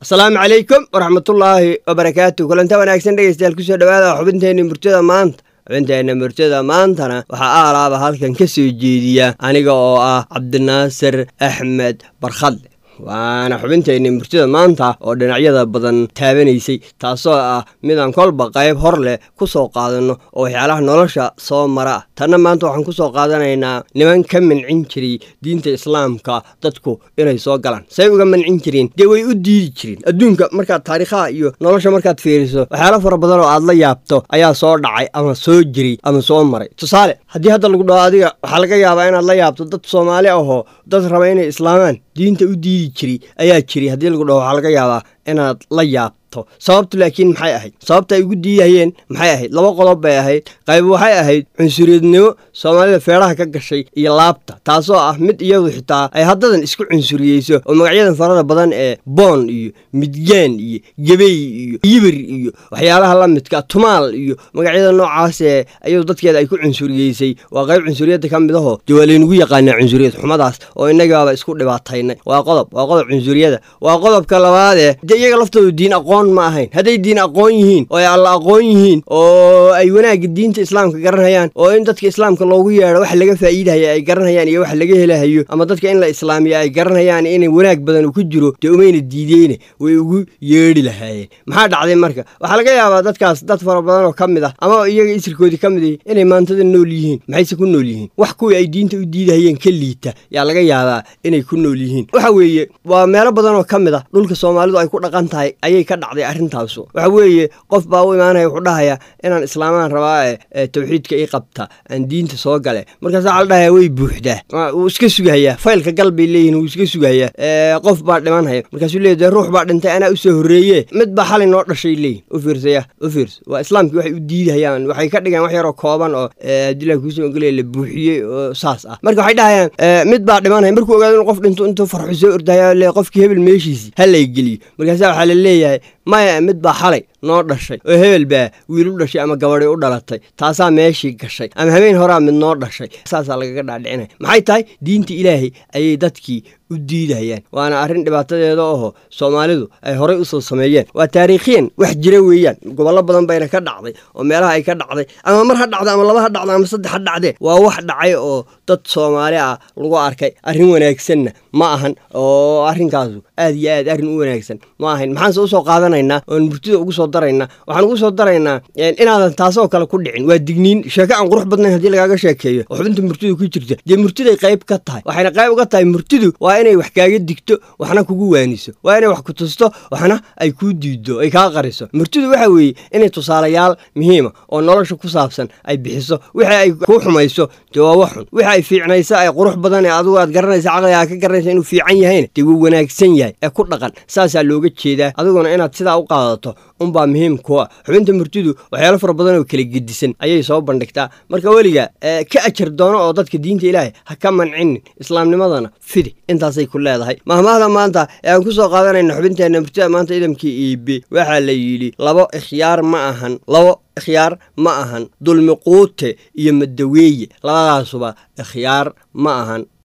asalaamu calaykum waraxmatullaahi wabarakaatu kulanta wanaagsan dhegeystayaal kusoo dhawaada xubinteenna murtada maanta xubinteenna murtada maantana waxaa aalaaba halkan ka soo jeediya aniga oo ah cabdinaasir axmed barkhadle waana xubinteenna murtida maanta oo dhinacyada badan taabanaysay taasoo ah midaan kolba qayb hor leh ku soo qaadanno oo waxyaalaha nolosha soo mara ah tanna maanta waxaan ku soo qaadanaynaa niman ka mancin jiray diinta islaamka dadku inay soo galaan say uga mancin jireen dee way u diidi jireen adduunka markaad taariikhaha iyo nolosha markaad fiiriso waxyaalo fara badan oo aad la yaabto ayaa soo dhacay ama soo jiray ama soo maray tusaale haddii hadda lagu dhaho adiga waxaa laga yaabaa inaad la yaabto dad soomaali ahoo dad raba inay islaamaan diinta u diidi jiray ayaa jiray haddii lagu dhaho waxaa laga yaabaa inaad la yaabto sababtu laakiin maxay ahayd sababta ay ugu diidahayeen maxay ahayd laba qodob bay ahayd qayb waxay ahayd cunsuriyadnimo soomaalida feedhaha ka gashay iyo laabta taasoo ah mid iyadu xitaa ay haddadan isku cunsuriyeyso oo magacyadan farada badan ee boon iyo midgaan iyo gebey iyo yibir iyo waxyaalaha la midka tumaal iyo magacyada noocaas ee iyadu dadkeeda ay ku cunsuriyeysay waa qayb cunsuriyadda ka mid ahoo dee waa laynagu yaqaanaa cunsuriyad xumadaas oo innagaaba isku dhibaataynay waa qodob waa qodob cunsuriyada waa qodobka labaadee iyaga laftoodu diin aqoon ma ahayn hadday diin aqoon yihiin oo ay alla aqoon yihiin oo ay wanaagga diinta islaamka garanhayaan oo in dadka islaamka loogu yeedho wax laga faa'iidahaya ay garanhayaan iyo wax laga helahayo ama dadka in la islaamiyo ay garanhayaan inay wanaag badan uu ku jiro dee umayna diideyne way ugu yeedhi lahaayeen maxaa dhacday marka waxaa laga yaabaa dadkaas dad fara badan oo ka mid ah ama iyaga isirkoodii ka mid ihi inay maantada nool yihiin maxayse ku nool yihiin wax kuwii ay diinta u diidahayeen ka liita yaa laga yaabaa inay ku nool yihiin waxa weeye waa meelo badan oo ka mid ah dhulka soomaalidu ay ku dhaqan tahay ayay ka dhacday arrintaasu waxa weeye qof baa u imaanaya wuxuu dhahayaa inaan islaamaan rabaa ee tawxiidka ii qabta aan diinta soo gale markaas waxaa la dhahaya way buuxdaa wuu iska sugahayaa faylka gal bay leeyihin wuu iska sugahayaa qof baa dhimanhaya markaasuu leeyahy dee ruux baa dhintay anaa u soo horreeye mid baa xalay noo dhashay leeyihin u fiirsaya u fiirsa waa islaamkii waxay u diidahayaan waxay ka dhigaan wax yaroo kooban oo abdillahi kuusoo ogolaya la buuxiyey oo saas ah marka waxay dhahayaan mid baa dhimanhaya markuu ogaado inuu qof dhinto intuu farxu soo ordahaya le qofkii hebel meeshiisii ha lay geliyo markaasa waxaa la leeyahay maya mid baa xalay noo dhashay oo hebel baa wiil u dhashay ama gabadhi u dhalatay taasaa meeshii gashay ama habeen horaa mid noo dhashay saasaa lagaga dhaadhicinaya maxay tahay diinta ilaahay ayay dadkii u diidayaan waana arrin dhibaatadeeda oho soomaalidu ay horay usoo sameeyeen waa taariikhiyan wax jira weeyaan gobollo badan bayna ka dhacday oo meelaha ay ka dhacday ama mar ha dhacda ama laba ha dhacda ama saddex ha dhacdee waa wax dhacay oo dad soomaali ah lagu arkay arrin wanaagsanna ma ahan oo arrinkaasu aad iyo aad arrin u wanaagsan ma ahayn maxaanse usoo qaadanaynaa oon murtida ugu soo daraynaa waxaan ugu soo daraynaa inaadan taasoo kale ku dhicin waa digniin sheeko aan qurux badnayn haddii lagaaga sheekeeyo oo xubinta murtida ku jirta dee murtiday qayb ka tahay waxayna qayb uga tahay murtidu waa inay wax kaaga digto waxna kugu waaniso waa inay wax ku tusto waxna ay kuu diiddo ay kaa qariso murtidu waxa weeye inay tusaalayaal muhiima oo nolosha ku saabsan ay bixiso wixii ay kuu xumayso dee waa wax xun wixi ay fiicnayso ay qurux badan ee adigu aad garanaysa caqligaa ka garanaysa inuu fiican yahayna dee wuu wanaagsan yahay ee ku dhaqan saasaa looga jeedaa adiguna inaad sidaa u qaadato unbaa muhiim kuwa xubinta murtidu waxyaalo fara badan oo kala gedisan ayay soo bandhigtaa marka weliga ka ajar doono oo dadka diinta ilaahay ha ka mancinin islaamnimadana fidi intaasay ku leedahay mahmaahda maanta ee aan ku soo qaadanayna xubinteenna murtida maanta idamkii iibe waxaa la yidhi labo ikhyaar ma ahan labo ikhyaar ma ahan dulmi quute iyo madaweeye labadaasuba ikhyaar ma ahan